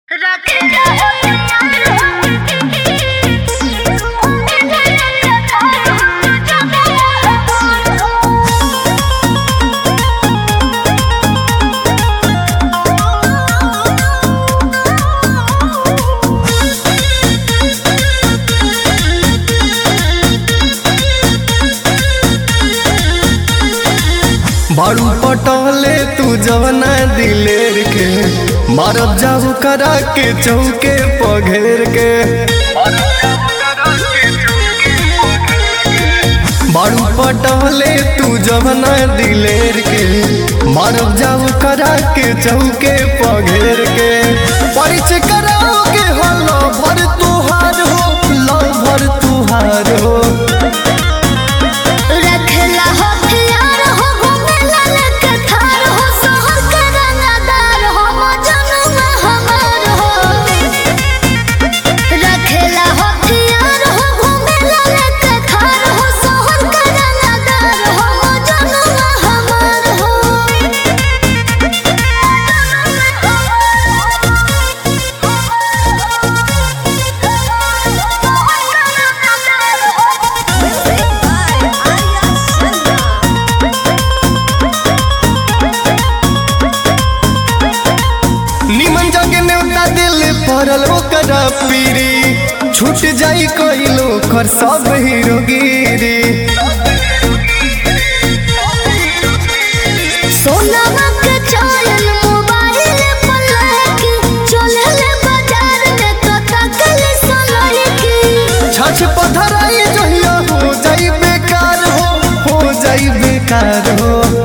बारू पटले तू जवना दिलेर के मारब जाऊ करा के चौके पघेर के बारू पटले तू जवना दिलेर के मारब जाऊ करा के चौके पघेर के परिचय कराओ के हो लो भर तुहार हो लो भर तुहार हो रखला हो प्यार हो घुमेला लेके थार हो शहर के रंगदार हो मजनुआ हमार हो रखला हो प्यार हो घुमेला लेके थार हो शहर के रंगदार हो मजनुआ हमार निमन जगे नेवता दिल पड़ल ओकरा पीरी छूट जाई कइलो कर सब हीरोगिरी सोनामा के चैन मोबाइल पर लगी चलेले बाजार में तो तकले सलकी छछ पधराई जहिया हो जाई बेकार हो हो जाई बेकार हो